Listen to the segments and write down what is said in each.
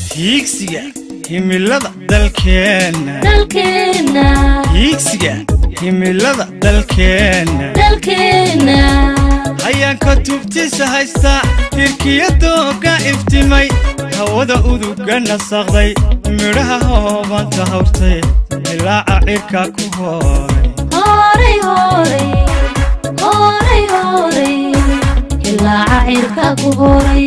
hiigsiga himilada dalkeenna dalkeenna hiigsiga himilada dalkeenna dalkeenna hayaanka tubtiisa haysta tirkiyadooga iftimay hawada uduga nasaqday midhaha hoobanta hawrtay dilaaca cirka ku hooray horay horay horay horay ilaaca cirka ku horay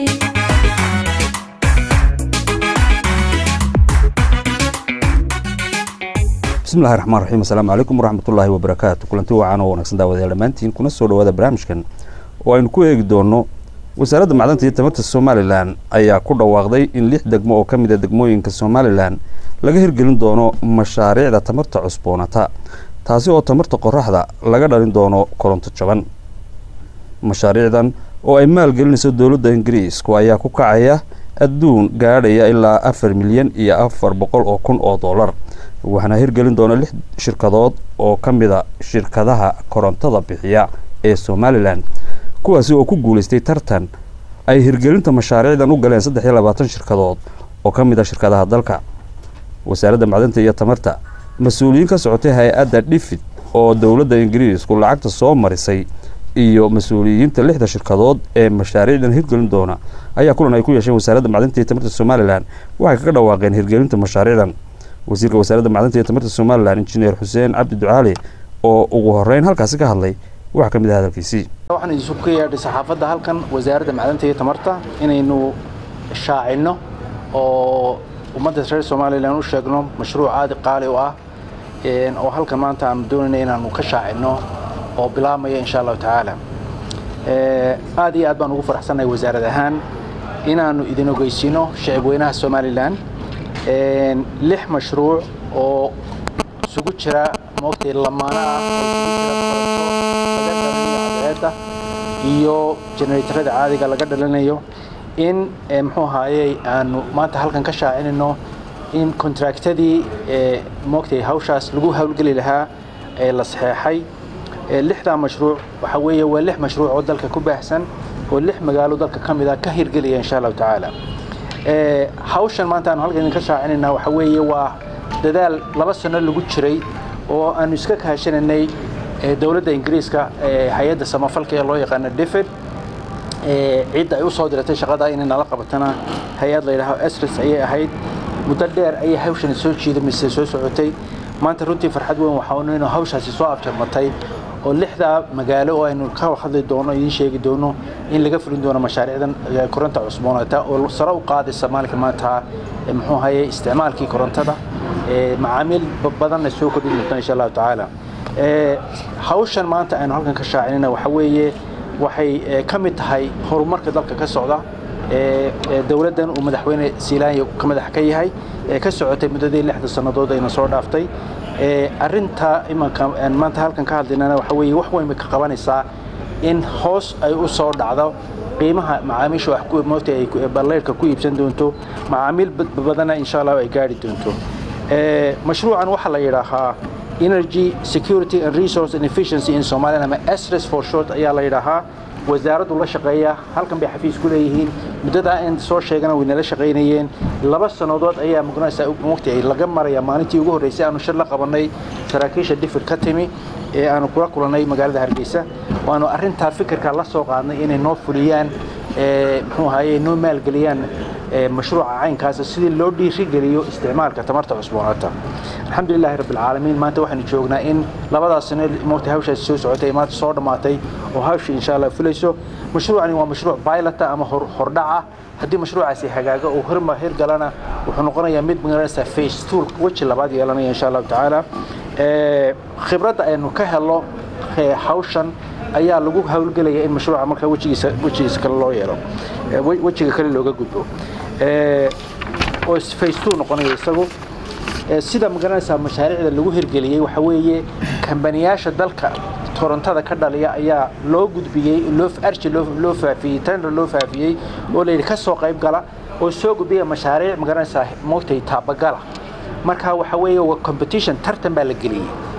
bismillahi raxmaan raxiim assalaamu calaykum waraxmatullaahi wabarakaatu kulanti wacan oo wanaagsan daawadayaal dhammaantiin kuna soo dhawaada barnaamijkan oo aynu ku eegi doonno wasaaradda macdanta iyo tamarta somalilan ayaa ku dhawaaqday in lix degmo oo ka mid a degmooyinka somalilan laga hirgelin doono mashaariicda tamarta cusboonata taasi oo tamarta qoraxda laga dhalin doono koronto jaban mashaariicdan oo ay maalgelinayso dowladda ingiriisku ayaa ku kacaya adduun gaadhaya ilaa afar milyan iyo afar boqol oo kun oo dollar waxaana hirgelin doona lix shirkadood oo ka mid a shirkadaha korontada bixiya ee somalilan kuwaasi oo ku guulaystay tartan ay hirgelinta mashaariicdan u galeen saddex iyo labaatan shirkadood oo ka mid a shirkadaha dalka wasaaradda macdanta iyo tamarta mas-uuliyiin ka socotay hay-adda dhifid oo dowladda ingiriisku lacagta soo marisay iyo mas-uuliyiinta lixda shirkadood ee mashaariicdan hirgelin doona ayaa kulan ay ku yeesheen wasaaradda macdanta iyo tamarta somalilan waxay kaga dhawaaqeen hirgelinta mashaariicdan wasiirka wasaaradda macdanta iyo tamarta somalilan injineer xuseen cabdi ducaali oo ugu horeyn halkaasi ka hadlay waxaa ka mid ah hadalkiisii waxaan isu ka yeedhay saxaafadda halkan wasaaradda macdanta iyo tamarta inaynu shaacinno oo ummadda reer somalilan u sheegno mashruuc aadi qaali u ah oo halkan maanta aanu doonayna inaanu ka shaacinno oo bilaabmaya insha allahu tacaala aad iyo aad baan ugu faraxsannahay wasaarad ahaan inaannu idin ogeysiino shicib weynaha somalilan lix mashruuc oo isugu jira moogtay lamaana ah oo iyo generatorada caadiga laga dhalinayo in muxuu ahaayey aanu maanta halkan ka shaacinayno in kontraktadii moogtay hawshaas lagu howlgeli lahaa ee la saxeexay lixdaa mashruuc waxaa weeye waa lix mashruuc oo dalka ku baahsan oo lix magaalo dalka ka mid a ka hirgelaya insha allahu tacaala hawshan maanta aanu halkan idinka shaacinayna waxaa weeye waa dadaal laba sano lagu jiray oo aanu iska kahashananay dowladda ingiriiska hay-adda samafalka ee loo yaqaano defed cidda ay u soo diratay shaqada inay nala qabatana hay-ad la yidhaaho esris ayay ahayd muddo dheer ayay hawshani soo jiidamise soo socotay maanta runtii farxad weyn waxaanu inuu hawshaasi soo afjarmatay oo lixdaa magaalo oo aynu ka hadli doono idiin sheegi doono in laga fulin doono mashaariicdan koronta cusboonata oo sare u qaadaysa maalinka maanta muxuu haye isticmaalkii korontada macaamiil badanna soo kordhin doonta insha allahu tacaala hawshan maanta aynu halkan ka shaacinayna waxa weeye waxay ka mid tahay horumarka dalka ka socda dowladdan uu madaxweyne siilaanya ka madax ka yahay ee ka socotay muddadii lixda sannadood ayna soo dhaaftay arinta imanka maanta halkan ka hadlaynana waxa weeye wax weyn bay ka qabanaysaa in hoos ay u soo dhacdo qiimaha macaamiisha wax moogta ay balleyrka ku iibsan doonto macaamiil badana insha allah ay gaari doonto mashruucan waxaa la yidhaahaa energy security and resource and efficiency in Somalia ama SRES for short ayaa la yidhaahaa wasaaraddu la shaqeeya halkan bay xafiis ku leeyihiin muddada aan soo sheegana way nala shaqaynayeen laba sannadood ayaa mugnaysa mugtay laga maraya maalintii ugu horreysay aanu shir la qabanay saraakiisha difir ka timi ee aanu kula kulannay magaalada hargeysa waanu arrintaa fikirka la soo qaadnay inay noo fuliyaan muxuu ahaye noo maalgeliyaan mashruuca caynkaasa sidii loo dhiirigeliyo isticmaalka tamarta cusboonaata alxamdulilahi rabbilcaalamiin maanta waxaanu joognaa in labadaas sano moogtay hawshaasi soo socotay maanta soo dhammaatay oo hawshii insha allah fulayso mashruucani waa mashruuc baylata ama hordhaca haddii mashruucaasi hagaaga uu hirma hirgalana wuxuu noqonayaa mid magaranaysa face tool weji labaad yeelanaya insha allahu tacaala khibradda aynu ka helo hawshan ayaa lagu howlgelaya in mashruuca marka wejigiisa wejigiisa kale loo yeelo wejiga kale looga gudbo oo face two noqonaya isagu sida magaranaysaa mashaariicda lagu hirgeliyey waxa weeye kambaniyaasha dalka korontada ka dhaliya ayaa loo gudbiyey loo arji loo faafiyey tender loo faafiyey oo la yidhi ka soo qayb gala oo soo gudbiya mashaariic magaranaysaa moogtay taabagala marka waxa weeye waa competition tartan baa la geliyey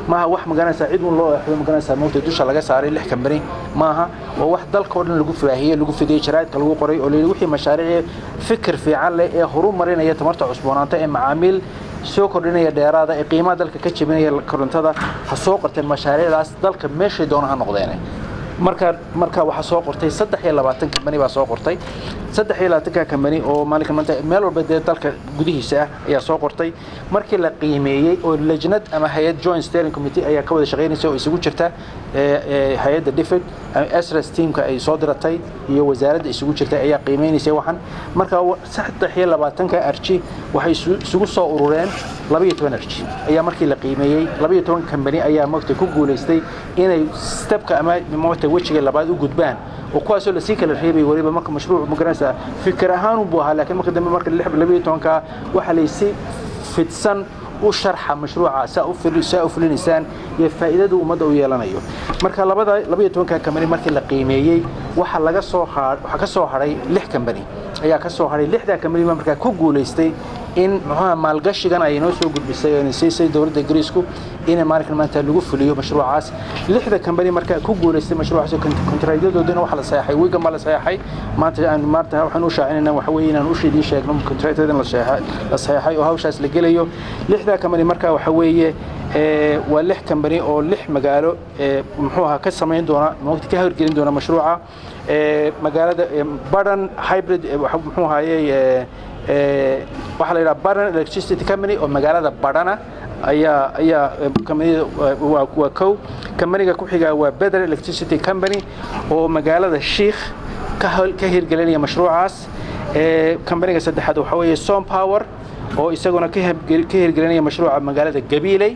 maaha wax magaranaysaa cid un loo eexdo magaranaysaa moogta dusha laga saaray lix kambani maaha waa wax dalka oo dhan lagu faahiyey lagu fidiyey jaraa'idka lagu qoray oo layidhi wixii mashaariic fikir fiican leh ee horumarinaya tamarta cusboonaanta ee macaamiil soo kordhinaya dheeraada ee qiimaha dalka ka jebinaya korontada ha soo qorteen mashaariicdaas dalka meeshay doona ha noqdeene marka marka waxaa soo qortay saddex iyo labaatan kambani baa soo qortay saddex iyo labaatanka kambani oo maalinka maanta meel walba dee dalka gudihiisa ah ayaa soo qortay markii la qiimeeyey oo lajnad ama hay-ad joint steering committee ayaa ka wada shaqaynaysa oo isugu jirta hay-adda difid srs teamka ay soo diratay iyo wasaaradda isugu jirtay ayaa qiimeynaysay waxan marka saddex iyo labaatanka arji waxay isugu soo urureen labaiyo toban arji ayaa markii la qiimeeyey labaiyo toban kambani ayaa mogta ku guulaystay inay stebka ama mogta wejiga labaad u gudbaan oo kuwaasoo lasii kala reebay weliba marka mashruuc magaranaysa fikir ahaan buu ahaa laakiin marka dambe marka labaiyo tobanka waxaa laysi fidsan u sharxa mashruuca saa u fulinaysaan iyo faa'iidada ummadda u yeelanayo marka labada labaiyo tobanka kambani markii la qiimeeyey waxa laga soo waxaa ka soo hadhay lix kambani ayaa ka soo hadhay lixdaa kambani baa markaa ku guulaystay in muxuuha maalgashigan ay inoo soo gudbisay oo siisay dowladda ingiriisku in maalinkan maanta lagu fuliyo mashruucaas lixda kambani markaa ku guulaystay mashruucaas kontraktyadoodina waxa la saxay wigan baa la saxay maanta aan maanta waxaan u shaacinayna waxa weeye inaan u sheedin sheegno kontraktyadana la saxay oo hawshaas la gelayo lixda kambani markaa waxa weeye waa lix kambani oo lix magaalo muxuu ahaa ka samayn doona waqti ka horgelin doona mashruuca magaalada baran hybrid muxuu ahaayey waxaa la yidhaha baran electricity company oo magaalada badhana ayaa ayaa kambanida waa kow kambaniga ku xigaa waa better electricity company oo magaalada shiikh ka ka hirgelinaya mashruucaas kambaniga saddexaad waxaa weeye som power oo isaguna ka hirgelinaya mashruuca magaalada gabiiley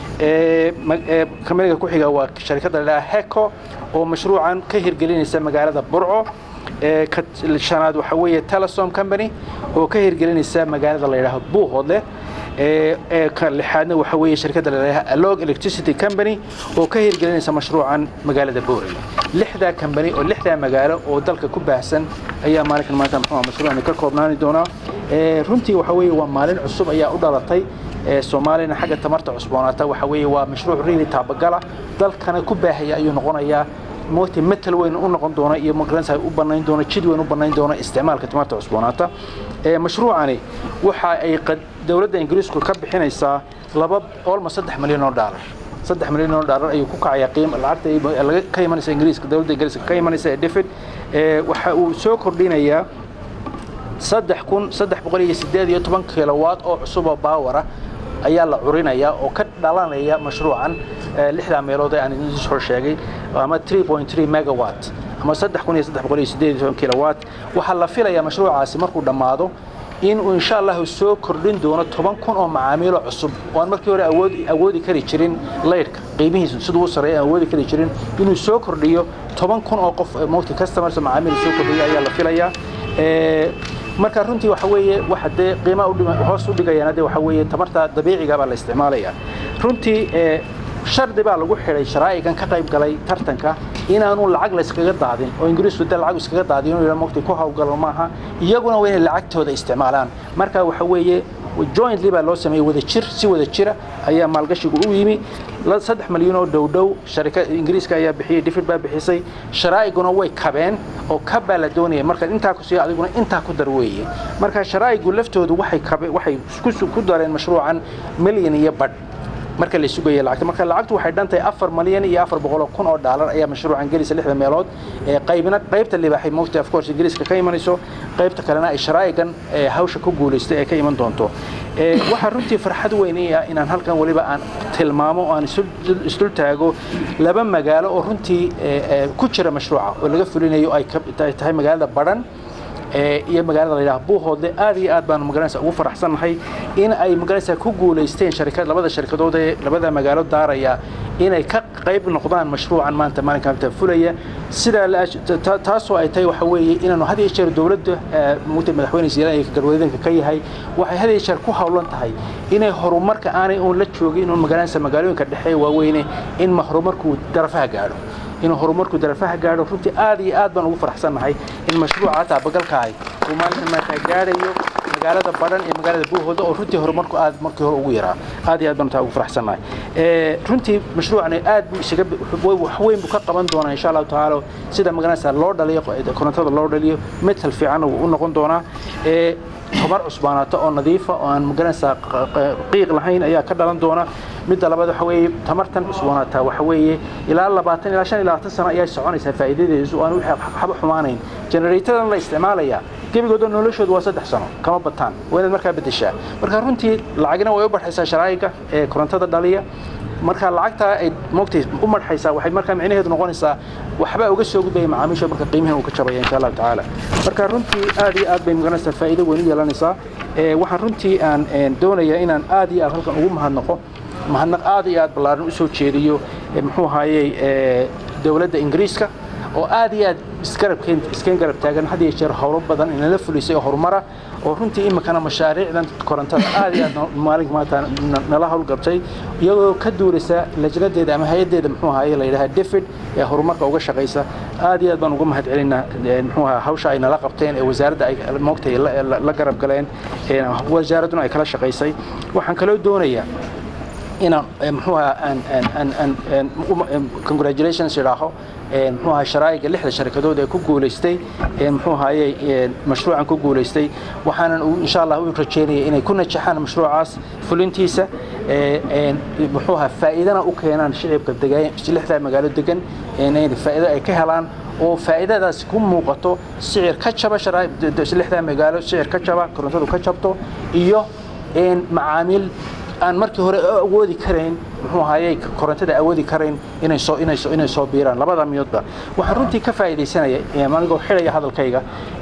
kambaniga ku xiga waa sharikadda la yidhaha heco oo mashruucan ka hirgelinaysa magaalada burco shanaad waxaa weeye telesom company oo ka hirgelinaysa magaalada la yidhaaho buuhoodle ka lixaadna waxaa weeye shirkadda la yidhaaha alog electricity company oo ka hirgelinaysa mashruucan magaalada boorey lixdaa kambani oo lixdaa magaalo oo dalka ku baahsan ayaa maalinkan maanta muxuu mashruucani ka koobnaani doonaa runtii waxaa weeye waa maalin cusub ayaa u dhalatay soomaaliyana xagga tamarta cusboonaata waxaa weeye waa mashruuc riili taabagala dalkana ku baahaya ayuu noqonayaa moogta metal weyn u noqon doona iyo magaranaysa u banayn doona jid weyn u banayn doona isticmaalka tamarta cusboonaata mashruucani waxa ay dowladda ingiriisku ka bixinaysaa laba almost saddex milyan oo dhaalar saddex milyan oo dhaalar ayuu ku kacayaa qiim lacagta laga ka imanaysa ingiriiska dowladda ingiriiska ka imanaysa ee defid waxa uu soo kordhinayaa saddex kun saddex boqol iyo sideed iyo toban kilowatt oo cusub oo baawara ayaa la curinayaa oo ka dhalanaya mashruucan lixdaa meelood ee aan idin soo sheegay ama 3.3 megawatt ama saddex kun iyo saddex boqol iyo sideed iyo toban kilowatt waxaa la filayaa mashruucaasi markuu dhammaado in uu insha allahu soo kordhin doono toban kun oo macaamiilo cusub oo aan markii hore awood awoodi kari jirin laydhka qiimihiisu siduu u sareeya aan awoodi kari jirin inuu soo kordhiyo toban kun oo qof multi customers macaamiil soo kordhiyo ayaa la filayaa marka runtii waxa weeye waxa dee qiimaha hoos u dhigayana dee waxa weeye tamarta dabiiciga baa la isticmaalayaa runtii shardi baa lagu xidhay sharaa'igan ka qayb galay tartanka inaanu lacag la iskaga daadin oo ingiriisku dee lacag iskaga daadiyo inuu mogtay ku hawlgalo maaha iyaguna waa inay lacagtooda isticmaalaan marka waxa weeye jointly baa loo sameeyey wada jir si wada jira ayaa maalgashigu u yimi saddex malyan oo dhowdhow sharika ingiriiska ayaa bixiyey difid baa bixisay sharaa'iguna way kabeen oo kab baa la doonaya marka intaa ku siiyo adiguna intaa ku dar weeye marka sharaa'igu laftoodu waxay kabe waxay ku dareen mashruucan milyan iyo badh marka la sugaya lacagta marka lacagtu waxay dhantahay afar malyan iyo afar boqol kun oo dhaalar ayaa mashruucan gelisa lixda meelood qaybna qaybta libaaxay moogta of course ingiriiska ka imanayso qaybta kalena ay sharaa'igan hawsha ku guulaystay ee ka iman doonto waxaa runtii farxad weyn ii ah inaan halkan weliba aan tilmaamo oo aan isdul taago laba magaalo oo runtii ku jira mashruuca oo laga fulinayo ay tahay magaalada badhan iyo magaalada la yidhaha buuhoodle aad iyo aad baanu magaranaysa ugu faraxsannahay in ay magaranaysa ku guulaysteen sharikad labada sharikadood ee labada magaalo daaraya inay ka qayb noqdaan mashruucan maanta maalinka maanta fulaya sidaa taasoo ay tahay waxa weeye inaanu had iyo jeer dowladda mugta madaxweyne siiraan ee galwadeedanka ka yahay waxay had iyo jeer ku hawlan tahay inay horumarka aanay uun la joogin uun magaranaysa magaalooyinka dhexe waaweyne in horumarku darafaha gaadho inuu horumarku darafaha gaadho runtii aad iyo aad baan ugu faraxsannahay in mashruuca taabagalkaahay uu maalinkan maanta gaadhayo magaalada badhan iyo magaalada buuhooda oo runtii horumarku aad markii hore ugu yaraa aad iyo aad baan taa ugu faraxsannahay Eh, runtii mashruucani aad buu isaga wax weyn buu ka qaban doonaa insha allahu tacaala sida magaranaysa loo dhaliyo korontada loo dhaliyo metal fiican uu u noqon doonaa Eh, tamar cusbaanaato oo nadiifa oo aan magaranaysaa q- q- qiiq lahayn ayaa ka dhalan doona midda labaad waxa weeye tamartan cusbaanaataa waxa weeye ilaa labaatan ilaa shan iyo labaatan sano ayay soconaysaa faa'iidadeedu oo aan wixii waxba xumaanayn generatoran la isticmaalaya gebigooda noloshoodu waa saddex sano kama bataan waa inaad markaa beddeshaa marka runtii lacagna way u baxaysaa sharaa'iga ee korontada dhaliya marka lacagtaa ay moogtay u marxaysaa waxay markaa micnaheedu noqonaysaa waxba uga soo gudbaya macaamiisha marka qiimihan uu ka jabaya insha allahu tacaala marka runtii aad iyo aad bay magaranaysaa faa'iido weyn u yeelanaysaa Eh, waxaan runtii aan een, doonayaa inaan aad iyo aad halkan ugu mahadnaqo mahadnaq aad iyo aad ballaaran u soo jeediyo eh, muxuu ahaayey eh, dowladda ingiriiska oo aad iyo aad isgarabkeen iskeen garab taagan had iyo jeer howlo badan inala fulisay oo horumara oo runtii iminkana mashaariicdan korontada aad iyo aad no- maalinka maanta na- nala howlgabtay iyagoo ka duulaysa lajnadeeda ama hay-adeeda muxuu ahaye la yidhaha david ee horumarka uga shaqaysa aad iyo aad baan uga mahad celinaa eh, muxuu ahaa hawsha ay nala qabteen ee wasaaradda ay moogtay la- la la garab galeen ee wasaaradduna ay kala shaqaysay waxaan kaloo doonayaa inaan eh, muxuu ahaa aan aan aan aan aan uma- em, congratulations idhaaho eh, muxuu ahaa sharaa'iga lixda sharikadood ee ku guulaystay eh, muxuu ahaayey eh, mashruucan ku guulaystay waxaanan u- insha allah u rajeynaya inay ku najaxaan mashruucaas fulintiisa eh, eh, muxuu ahaa faa'iidana u keenaan shicibka degaan lixda magaalo degan eh, inay faa'iido ay ka helaan oo faa'iidadaas ku muuqato sicir ka jaba sharaa- de- de- lixda magaalo sicir ka jaba korontadu ka jabto iyo een, macaamiil aan markii hore awoodi karayn muxuu ahaayey korontada awoodi karayn inay soo inay soo inay soo biiraan labada miyoodba waxaan runtii ka faa'iidaysanaya ee anigoo xidhaya hadalkayga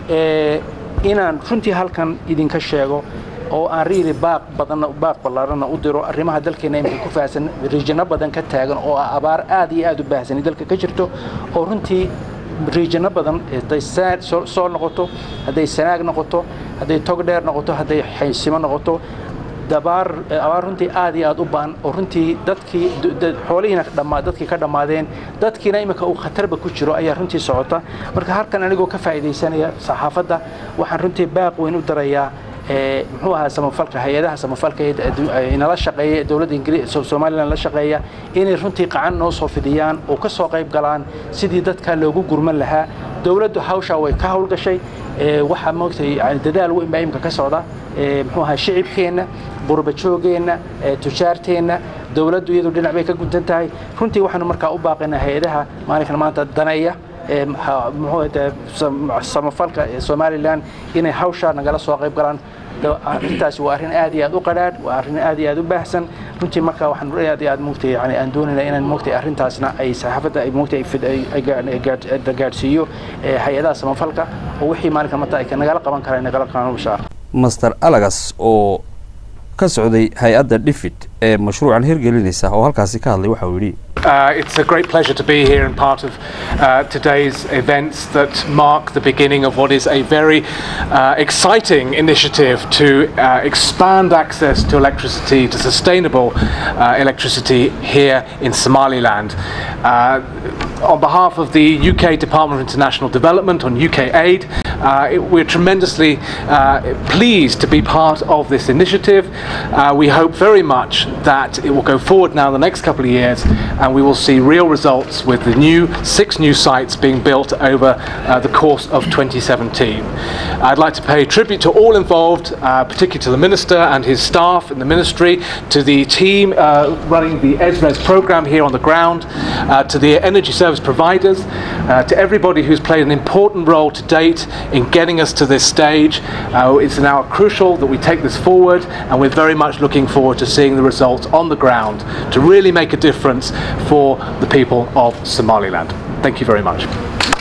ee inaan runtii halkan idinka sheego oo aan riiri baaq badanna baaq ballaarana u diro arrimaha dalkeena imika ku faahsan riijano badan ka taagan oo ah abaar aad iyo aad u baahsani dalka ka jirto oo runtii riijano badan hadday saa- soo soo noqoto hadday sanaag noqoto hadday togdheer noqoto hadday xaysimo noqoto dabaar abaar runtii aad iyo aad u baan oo runtii dadkii d- d- xoolihiina dhammaa dadkii ka dhammaadeen dadkiina imika uu khatarba ku jiro ayaa runtii socota marka halkan anigoo ka faa'iidaysanaya saxaafadda waxaan runtii baaq weyn u darayaa ee, muxuu ahaa samafalka hay-adaha samafalka ee addu- ay nala shaqeeya dowladda ingiri so- somalilan la shaqeeya inay runtii qacan noo soo fidiyaan oo ka soo qayb galaan sidii dadka loogu gurman lahaa dowladdu hawshaa way ka howlgashay ee, waxaa moogtay yani dadaal weyn baa imika ka socda ee, muxuu ahaa shicibkeenna burbajoogeenna ee, tujaarteenna dowladdu iyadu dhinac bay ka guntan tahay runtii waxaanu markaa u baaqaynaa hay-adaha maalinkan maanta daneeya ee, maxaa- muxuu ahaye, sam- samafalka ee somalilan inay hawshaa nagala soo qayb galaan Da- arrintaasi waa arrin aad iyo aad u qadhaadh waa arrin aad iyo aad u baahsan runtii marka waxaan aad iyo aad moogtay yani aan doonayna inaan moogtay arrintaasna ay saxaafadda ay moogtay ay fid- ay- ay gaa- ay gaa- gaadhsiiyo ee, hay-adaha samafalka oo wixii maalinkan maanta ay nagala qaban karaan nagala qaban insha allah master alagas oo ka socday hay-adda dhifid ee mashruucan hirgelinaysa oo halkaasi ka hadlay waxa uu yidhi Uh, it's a great pleasure to be here and part of uh, today's events that mark the beginning of what is a very uh, exciting initiative to uh, expand access to electricity, to sustainable uh, electricity here in Somaliland. Uh, on behalf of the UK Department of International Development, on UK aid, uh, it, we're tremendously uh, pleased to be part of this initiative. Uh, we hope very much that it will go forward now in the next couple of years and we will see real results with the new six new sites being built over uh, the course of 2017. I'd like to pay tribute to all involved, uh, particularly to the Minister and his staff in the Ministry, to the team uh, running the ESRES programme here on the ground, uh, to the energy service providers, uh, to everybody who's played an important role to date in getting us to this stage. Uh, it's now crucial that we take this forward and we're very much looking forward to seeing the results on the ground to really make a difference for the people of Somaliland. Thank you very much.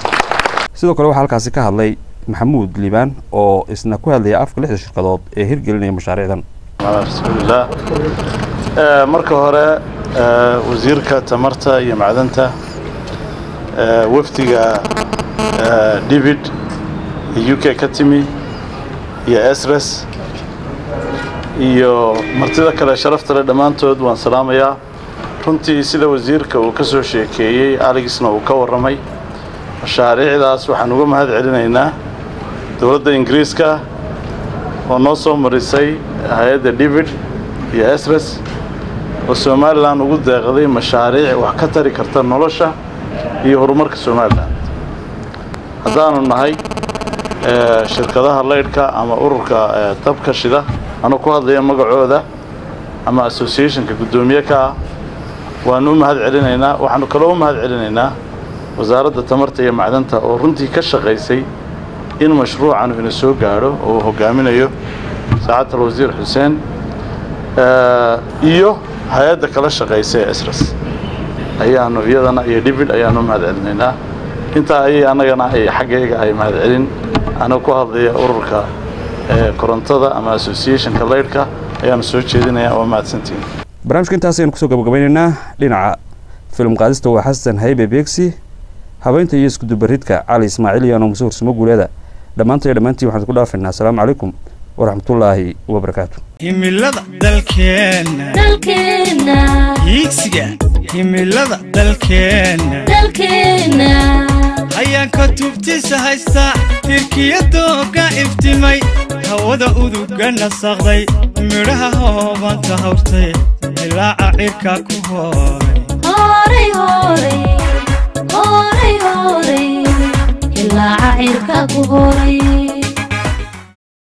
sidoo kale waxaa halkaasi ka hadlay maxamuud liibaan oo isna ku hadlaya afka lixda shirkadood ee hirgelinaya mashaariicdan على رسول الله آه، marka hore آه، wasiirka tamarta iyo macdanta آه، wafdiga آه، david ee uk ka timi iyo esres iyo martida kale sharafta leh dhammaantood waan salaamayaa runtii sida wasiirka uu ka soo sheekeeyey aligisna uu ka warramay mashaariicdaas waxaan uga mahad celinaynaa dowladda ingiriiska oo noo soo marisay hay-adda david iyo esres oo somalilan ugu deeqday mashaariic wax ka tari karta nolosha iyo horumarka somalilan haddaanu nahay shirkadaha laydhka ama ururka dabka shida anuu ku hadlaya magacooda ama associationka guddoomiye ka ah waanu u mahad celinaynaa waxaanu kaloo u mahad celinaynaa wasaaradda tamarta iyo macdanta oo runtii ka shaqaysay in mashruucan ina soo gaadho oo uu hogaaminayo saacadda alwasiir xuseen iyo hay-adda kala shaqaysa ee esras ayaanu iyadana iyo david ayaanu u mahad celinaynaa intaa ayay annagana ay xaggayga ay mahad celin aniga ku hadlaya ururka korontada ama associationka laydhka ayaanu soo jeedinayaa waa mahadsantihin barnaamijka intaas ayanu kusoo gabagabeynaynaa dhinaca film qaadista waa xasan haybe beegsi habeynta iyo iskudubaridka cali ismaaciil iyo anoo muse hursamo guuleeda dhammaantay dhammaantiin waxaan ku dhaafaynaa asalaamu calaykum waraxmatullaahi wabarakaatu himilada dalkeenna dalkeenna hiigsiga himilada dalkeenna dalkeenna hayaanka tubtiisa haysta tirkiyadooga iftimay hawada uduga nasaqday midhaha hoobanta hawrtay dilaaca cirka ku hooray horay horay horay horay ilaaca cirka ku horay